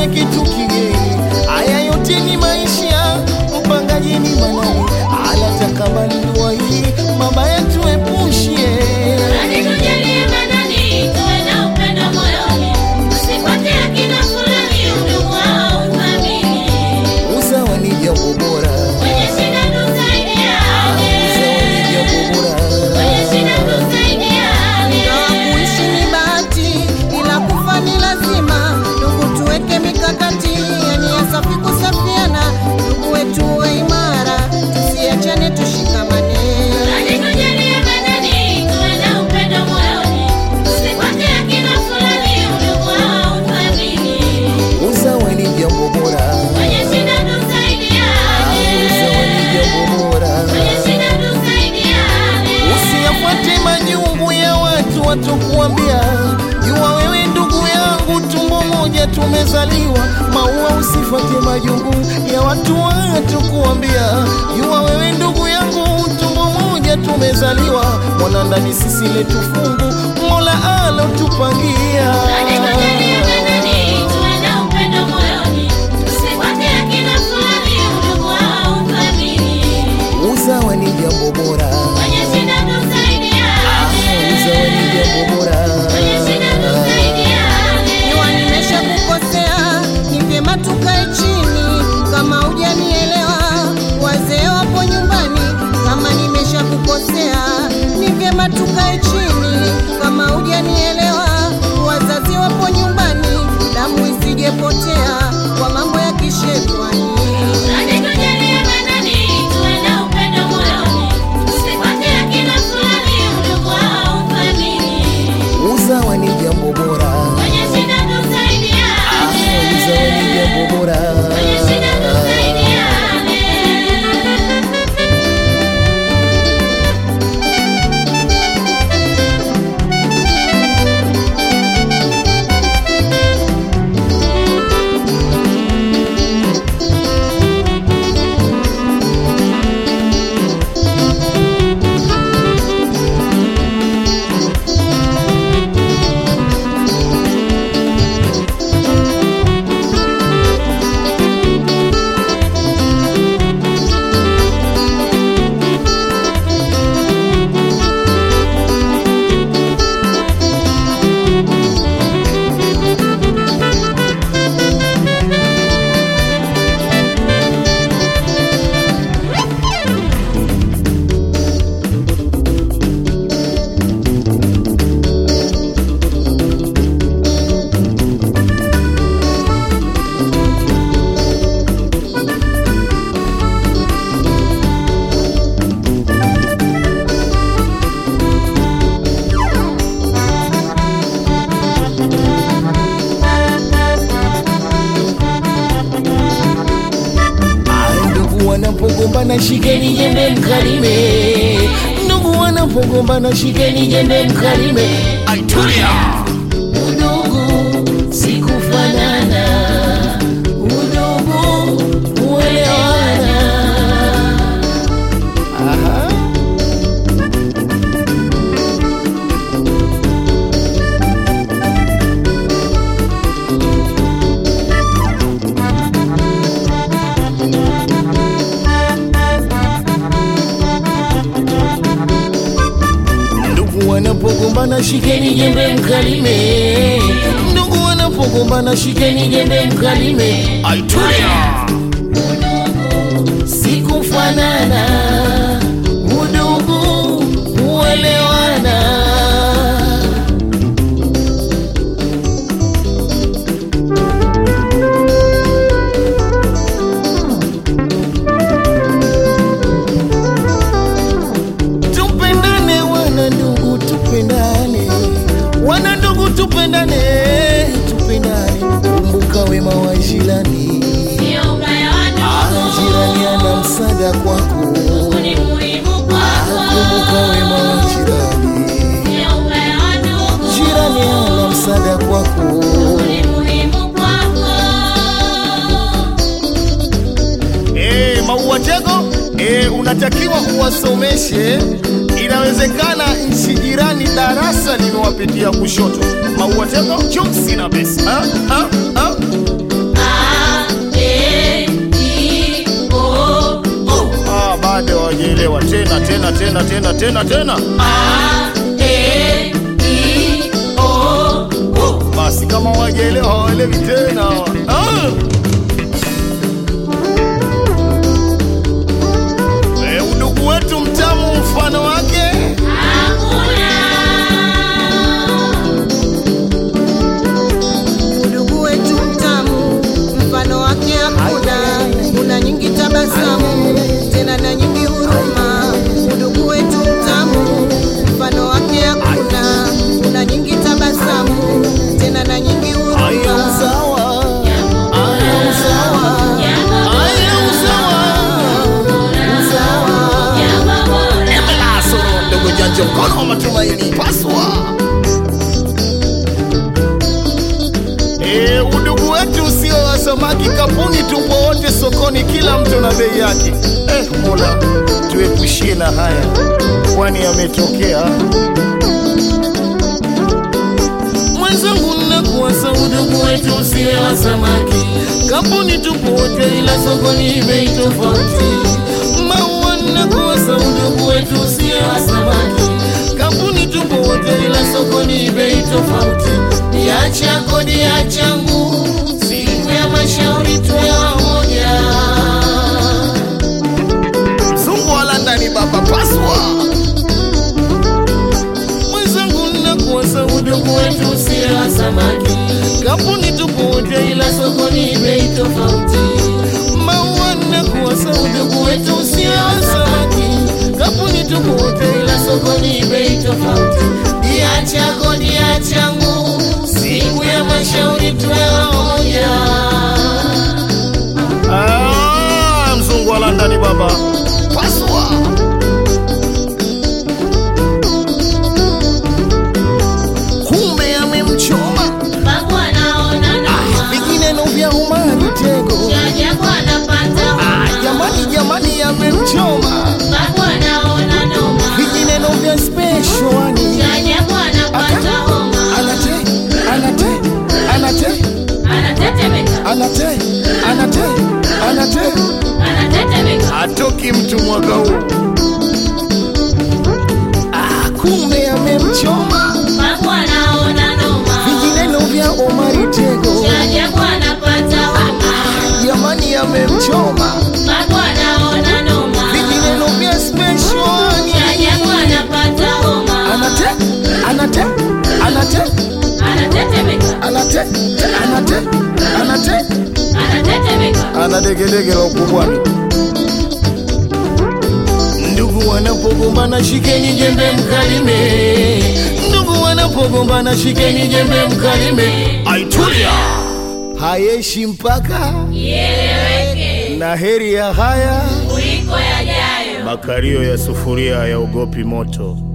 usione kitu kigeni. Haya yote ni maisha, mpangaji ni manani, alatakabali dua hii, mabaya tuepushie. Alitujalia manani, tuwe na upendo moyoni, tusifuate akina fulani, udugu au uthamini. Usawa ni jambo bora, Kwenye shida tusaidiane, usawa ni jambo bora. kwenye shida tusaidiane. Ingawa kuishi ni bahati, ila kufa ni lazima. Ndugu, tuweke mikakati, yani ya safi kusafiana. Ndugu wetu uwe imara, tusiachane, tushikamane. Alitujalia manani, tuwe na upendo moyoni, tusifuate akina fulani, udugu au uthamini. Usawa ni jambo bora, Kwenye shida tusaidiane, usawa ni jambo bora. kwenye shida tusaidiane. Usiyafuate majungu ya watu watokuambia, jua wewe ndugu yangu, tumbo moja tumezaliwa. Maua, usifuate majungu ya watu watokuambia, jua wewe ndugu yangu, tumbo moja tumezaliwa. Mwana ndani sisi letu fungu, Mola alotupangia. Alitujalia manani, tuwe na upendo moyoni, tusifuate akina fulani, udugu au uthamini. Usawa ni jambo bora, Kwenye shida tusaidiane, usawa ni jambo bora. kwenye shida tusaidiane. Iwa nimesha kukosea, ni vyema tukae chini. Kama hujanielewa, wazee wapo nyumbani. Kama nimesha kukosea, ni vyema tukae chini. Kama hujanielewa, wazazi wapo nyumbani. Damu isijepotea kwa mambo ya kishetani. Alitujalia manani, tuwe na upendo moyoni, tusifuate akina fulani, udugu au uthamini. Usawa ni jambo bora, Kwenye shida tusaidiane, usawa ni jambo bora. kwenye shida tusaidiane. Ndugu wanapogombana shikeni jembe mkalime, ndugu wanapogombana shikeni jembe mkalime. Aitulia. Udugu si kufanana, udugu kuelewana. Aha. Ndugu wanapogombana shikeni jembe mkalime, ndugu wanapogombana shikeni jembe mkalime. Aitulia. Udugu si kufanana, udugu kuelewana. Tupendane wana ndugu, tupendane wana ndugu, tupendane, tupendane. Kumbuka wema wa jirani, Sio ubaya wa Ah, ndugu, jirani ana msaada kwako. ndugu ni muhimu kwako. Kumbuka wema wa jirani, Sio ubaya wa ndugu, jirani ana msaada kwako. ndugu ni muhimu kwako. Eh, Maua Tego, eh, unatakiwa uwasomeshe. Inawezekana nchi jirani darasa limewapitia kushoto. Maua Tego, chumsi na besi. Ah, ah, ah. tena tena tena tena. Basi kama wajaelewa hawaelewi tena. Ah! Eh, udugu wetu mtamu mfano wake Udugu wetu mtamu, mfano wake hakuna. Una nyingi tabasamu, tena na nyingi huruma. Udugu wetu mtamu, mfano wake hakuna. Una nyingi tabasamu, tena na nyingi Aya huruma. usawa, aya usawa, aya usawa. Emela soro ndogo janja mkono wa matumaini paswa. Eh, udugu wetu usio wa samaki kapuni, tupo wote sokoni, kila mtu na bei yake. Eh, Mola tuepushie na haya, kwani yametokea. Mwenzangu, nakuwasa udugu wetu usiwe wa samaki, kampuni tupo wote, ila sokoni bei tofauti. Maua, nakuwasa udugu wetu usiwe wa samaki, kampuni tupo wote, ila sokoni bei tofauti. Niacha kodi ya changu, siku ya mashauri tuwe wamoja. Mzungu wala ndani baba paswa mwenzangu nakuwasa udugu wetu usiwe wa samaki, kampuni tupo wote, ila sokoni bei tofauti. Maua nakuwasa udugu wetu usiwe wa samaki, kampuni tupo wote, ila sokoni bei tofauti. Dia chako dia changu, siku ya mashauri tuwe wamoja. Ah, mzungu wa London baba paswa kumbe amemchoma vingineno vya umani tego Ah, jamani jamani amemchoma vingineno vya speshwani anate anate anate anate anate anate atoki mtu mwaka huu ah, kumbe amemchoma vingineno vya omari tego jamani amemchoma vingineno vya speshwani anate anate anate anate anate anate anadegedege la ukubwani. Ndugu wanapogombana shikeni jembe mkalime, ndugu wanapogombana shikeni jembe mkalime. Aitulia hayeshi mpaka na heri ya haya Kuliko yajayo makario ya sufuria yaogopi moto.